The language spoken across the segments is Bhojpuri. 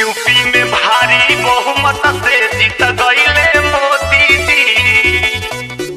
यूपी में भारी बहुमत से जीत गईले मोदी जी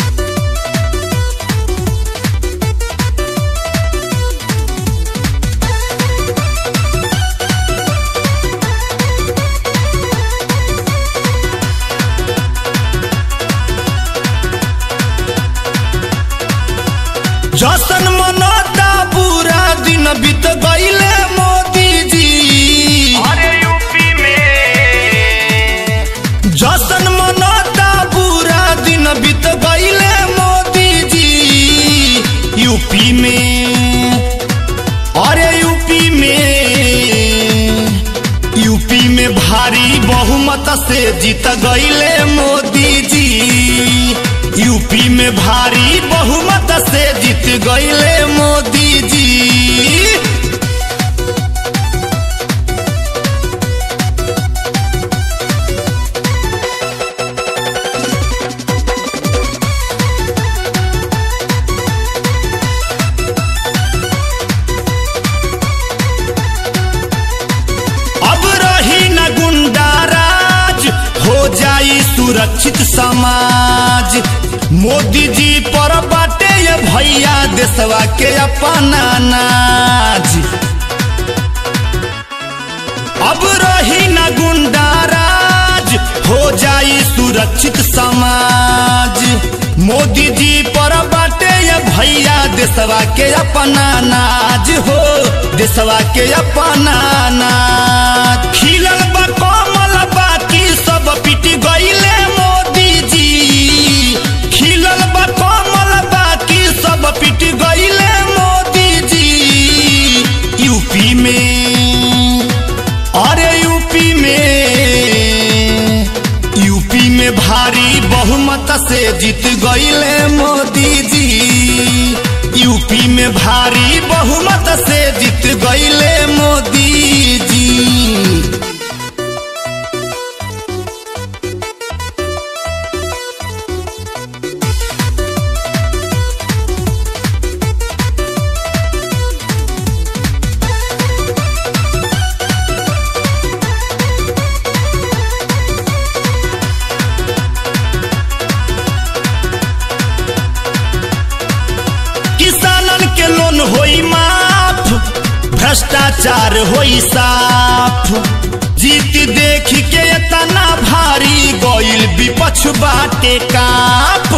जसन मनता पूरा दिन बीत गईले मोदी जी अरे यूपी में जसन मनता पूरा दिन बीत गईले मोदी जी यूपी में अरे यूपी में यूपी में भारी बहुमत से जीत गईले मोदी जी यूपी में भारी बहुमत से जीत गईले मोदी जी अब रही न गुंडा राज हो जाई सुरक्षित समाज मोदी जी पर बाटे ये भैया देशवा के अपना नाज अब रही न गुंडा राज हो जाई सुरक्षित समाज मोदी जी पर बाटे ये भैया देशवा के अपना नाज हो देशवा के अपना नाज खिलल बा कमल बाकी सब पिट गईले मोदी जी खिलल बा कमल बाकी सब पिट गईले मोदी जी यूपी में अरे यूपी में यूपी में भारी बहुमत से जीत गईले मोदी जी यूपी में भारी बहुमत से जीत गईले मोदी जी किसानन के लोन होई माफ भ्रष्टाचार होई साफ जीत देख के तना भारी गईल विपक्ष बाटे काप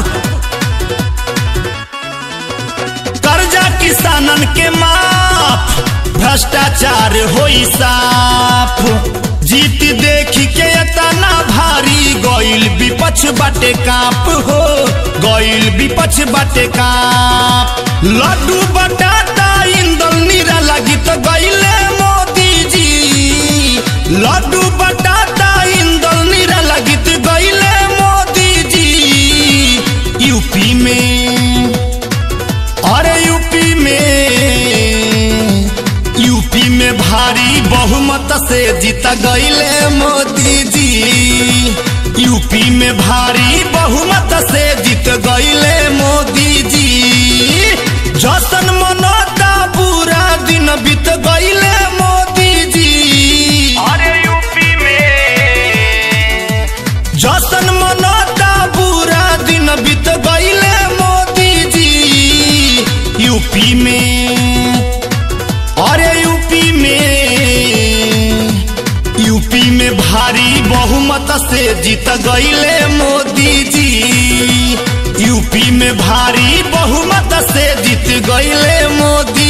कर्जा किसानन के माफ भ्रष्टाचार होई साफ जीत देख के तना भारी गईल विपक्ष बाटे काप हो गईल विपक्ष बाटे काप लड्डू बटाटा इंदल नीरा लगी तो गईले मोदी जी लड्डू बटाटा इंदल नीरा लगी तो गईले मोदी जी यूपी में अरे यूपी में यूपी में भारी बहुमत से जीत गईले मोदी जी यूपी में भारी बहुमत से जीत गईले मोदी जी जसन मनता पूरा दिन बीत गईले मोदी जी अरे यूपी में जसन मनता पूरा दिन बीत गईले मोदी जी यूपी में अरे यूपी में यूपी में भारी बहुमत से जीत गईले मोदी जी यूपी में भारी बहुमत से जीत गईले मोदी